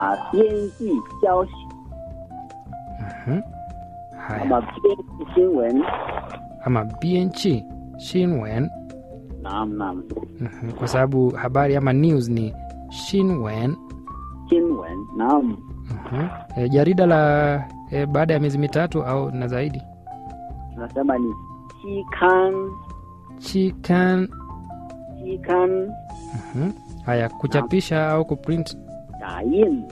啊编辑消息， Mhm. 那 Haya, 么编辑新闻， ama bienchi shinwen. naam naam, Mhm. Kwa sababu habari ama news ni shinwen. 新闻naam, Mhm. E, jarida la e, baada ya miezi mitatu au na zaidi. tunasema ni 期刊 Chikan. 期刊 Mhm. Haya, kuchapisha au kuprint 打印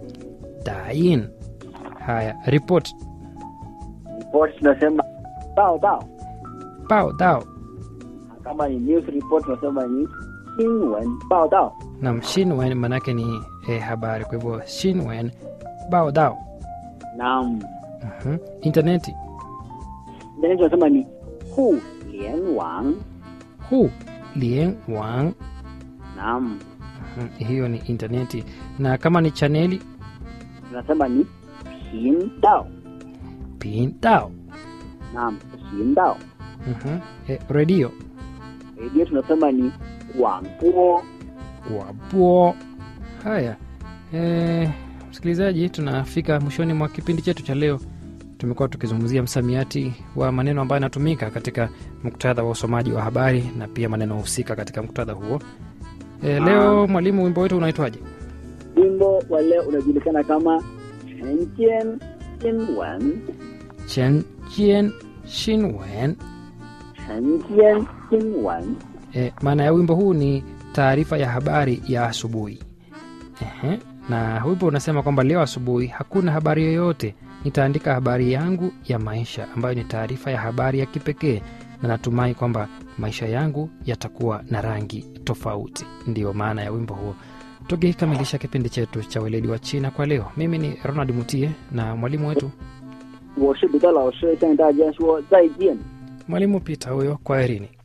dain. Haya, report report tunasema 报道， pao dao kama ni news report tunasema ni 新闻报道， nam shinwen manake ni e, habari. Kwa hivyo shinwen bao dao. naam, Mhm. Interneti na tunasema ni 互联网， hu lien wang. naam, Mhm. Hiyo ni interneti, na kama ni chaneli tunasema ni 频道， pin dao. naam, 频道。 Mhm. E, redio redio tunasema ni 广播。 wapo. Haya e, msikilizaji, tunafika mwishoni mwa kipindi chetu cha leo. Tumekuwa tukizungumzia msamiati wa maneno ambayo yanatumika katika muktadha wa usomaji wa habari na pia maneno husika katika muktadha huo. E, leo mwalimu, wimbo wetu unaitwaje? wimbo wa leo unajulikana kama 晨间新闻， chen chien shinwen. 晨间新闻。 E, maana ya wimbo huu ni taarifa ya habari ya asubuhi. Ehe, na wimbo unasema kwamba leo asubuhi hakuna habari yoyote, nitaandika habari yangu ya maisha ambayo ni taarifa ya habari ya kipekee, na natumai kwamba maisha yangu yatakuwa na rangi tofauti. Ndiyo maana ya wimbo huo. Tukikamilisha kipindi chetu cha weledi wa China kwa leo, mimi ni Ronald Mutie na mwalimu wetu 我是彼得老师，向大家说再见。 mwalimu Peter huyo, kwaherini.